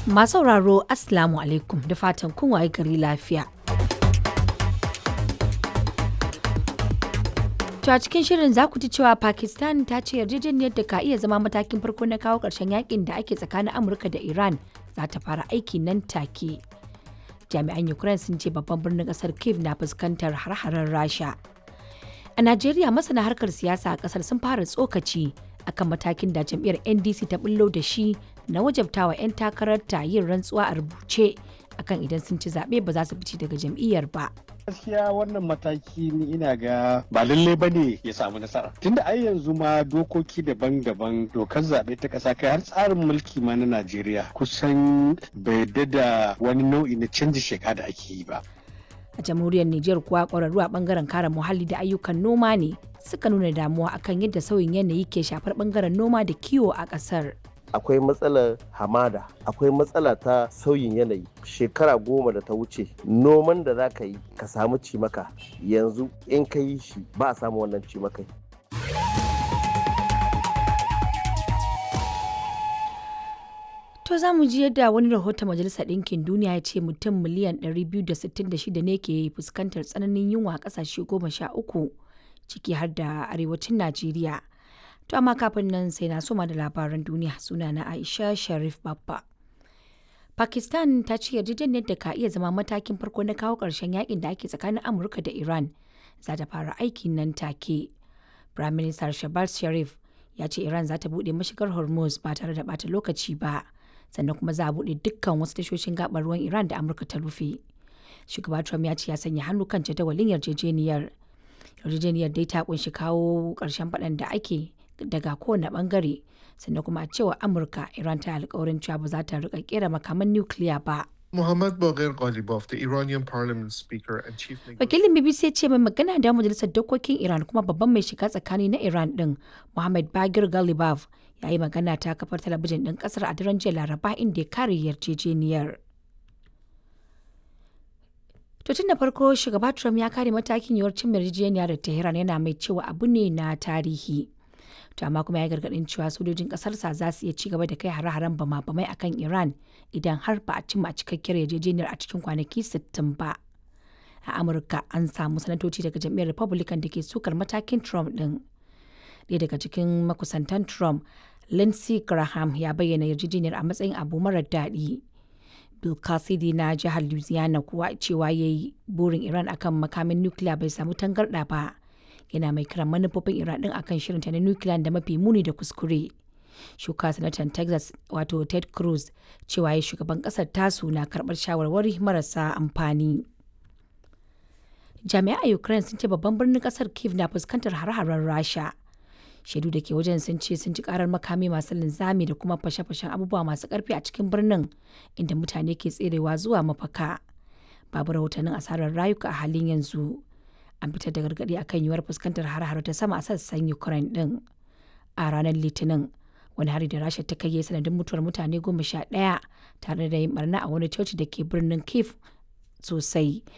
Masu sauraro Assalamu alaikum da fatan kun waye gari lafiya. To a cikin shirin za ku ji cewa Pakistan ta ce yarjejeniyar da ka iya zama matakin farko na kawo ƙarshen yakin da ake tsakanin Amurka da Iran za ta fara aiki nan take. Jami'an Ukraine sun ce babban birnin ƙasar Kiev na fuskantar har-haren Rasha. A Najeriya masana harkar siyasa a ƙasar sun fara tsokaci akan matakin da jam'iyyar NDC ta bullo da shi na wajabtawa 'yan takararta yin rantsuwa a rubuce akan idan sun ci zaɓe ba za su fice daga jam'iyyar ba. gaskiya wannan mataki ni ina ga ba lalle ba ne ya samu nasara tunda ai yanzu ma dokoki daban-daban dokar zaɓe ta ƙasa kai har tsarin mulki ma na najeriya kusan bai da wani nau'i na canji sheka da ake yi ba A jamhuriyar Nijar kuwa ƙwararru a ɓangaren kare muhalli da ayyukan noma ne suka nuna damuwa akan yadda sauyin yanayi ke shafar ɓangaren noma da kiwo a ƙasar. akwai matsalar hamada akwai matsala ta sauyin yanayi shekara goma da ta wuce noman da za ka yi ka samu cimaka yanzu in ka yi shi ba a samu wannan cimakai To za mu ji yadda wani rahoton Majalisar Ɗinkin Duniya ya ce mutum miliyan 266 ne ke fuskantar tsananin yunwa a ƙasashe goma sha uku ciki har da arewacin Najeriya. To amma kafin nan sai na soma da labaran duniya suna na Aisha Sharif Babba. Pakistan ta ce yarjejeniyar da ka iya zama matakin farko na kawo ƙarshen yakin da ake tsakanin Amurka da Iran za ta fara aiki nan take. Prime Minister Shehbaz Sharif ya ce Iran za ta buɗe mashigar Hormuz ba tare da bata lokaci ba. Sannan kuma za a buɗe dukkan wasu tashoshin gabar ruwan Iran da Amurka ta rufe. Shugaba Trump ya ce ya sanya hannu kan jadawalin yarjejeniyar. Yarjejeniyar dai ta kunshi kawo ƙarshen faɗan da ake daga kowane bangare sannan kuma a cewa amurka iran ta alkawarin cewa ba za ta rika kera makaman nukiliya ba Muhammad Baghir Ghalibaf, the Iranian parliament speaker and chief negotiator. wakilin bbc ya ce mai magana da majalisar dokokin iran kuma babban mai shiga tsakani na iran din muhammad bagir galibaf ya yi magana ta kafar talabijin din kasar a daren jiya laraba inda ya kare yarjejeniyar To tun da farko shugaba Trump ya kare matakin yiwuwar cin yarjejeniya da Tehran yana mai cewa abu ne na tarihi. To amma kuma ya gargadin cewa sojojin kasarsa za su iya ci gaba da kai hare-haren bama-bamai akan Iran idan har ba a cimma cikakkiyar yarjejeniyar a cikin kwanaki 60 ba. A Amurka an samu sanatoci daga jam'iyyar Republican da ke sukar matakin Trump din. Ɗaya daga cikin makusantan Trump, Lindsey Graham ya bayyana yarjejeniyar a matsayin abu marar daɗi. Bill Cassidy na jihar Louisiana kuwa cewa ya yi burin Iran akan makamin nukiliya bai samu tangarɗa ba. Yana mai kiran manufofin Iran ɗin akan shirinta na nukiliya da mafi muni da kuskure. Shuka sanatan Texas wato Ted Cruz cewa ya shugaban ƙasar tasu na karɓar shawarwari marasa amfani. Jami'ai a Ukraine sun ce babban birnin ƙasar Kiev na fuskantar hare-haren Rasha. shaidu da ke wajen sun ce sun ji karar makami masu linzami da kuma fashe-fashen abubuwa masu karfi a cikin birnin inda mutane ke tserewa zuwa mafaka babu rahotannin asarar rayuka a halin yanzu an fitar da gargaɗi akan yiwuwar fuskantar har-har ta sama a sassan ukraine din a ranar litinin wani hari da rasha ta kai ya sanadin mutuwar mutane goma sha ɗaya tare da yin barna a wani coci da ke birnin kiev sosai